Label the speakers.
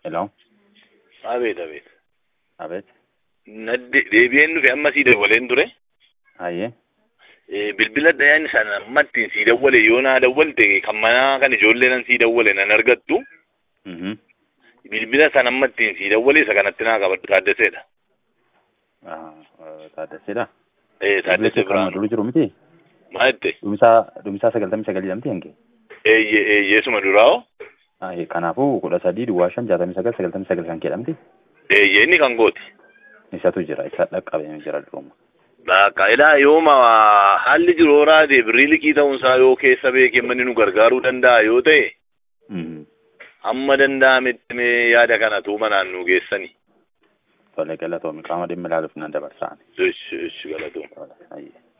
Speaker 1: Hello.
Speaker 2: Abeet abeet.
Speaker 1: Abeet.
Speaker 2: Nadde deebi'een dhufe amma sii dawwaleen ture.
Speaker 1: Hayyee.
Speaker 2: Eh, Bilbila dayaan sana ammattiin sii dawwale yoo naa dawwalte kan manaa kan ijoollee nan sii dawwale nan argattu.
Speaker 1: Mhm.
Speaker 2: Bilbila sana ammattiin sii dawwale isa kanatti naa qabadhu Taaddaseedha.
Speaker 1: Ah, eh, Taaddaseedha.
Speaker 2: Eh, Taaddasee
Speaker 1: Kan
Speaker 2: Biraanuu.
Speaker 1: dura jiru miti.
Speaker 2: Maal jette?
Speaker 1: Dhumisaa dhumisaa sagaltamii sagalii lamti hange.
Speaker 2: Eeyyee eeyyeesuma duraa'oo.
Speaker 1: Hayyee kanaafuu kudha sadii duwwaa shan jaatamii sagal sagaltamii sagal kan jedhamti.
Speaker 2: Eeyyee inni kan gooti.
Speaker 1: Isatu jira isa dhaqqabee jira duruma.
Speaker 2: Bakka ilaa yooma haalli jiru horaa deebirii liqii ta'uunsaa yoo keessa beekee manni nu gargaaruu danda'a yoo ta'e
Speaker 1: Mhm.
Speaker 2: hamma danda'ametti mee yaada kana tuuma naannoo geessani.
Speaker 1: Tolee galatoomi qaama dhimmi ilaaluuf nan dabarsaan.
Speaker 2: Ishi ishi galatoom.
Speaker 1: Hayyee.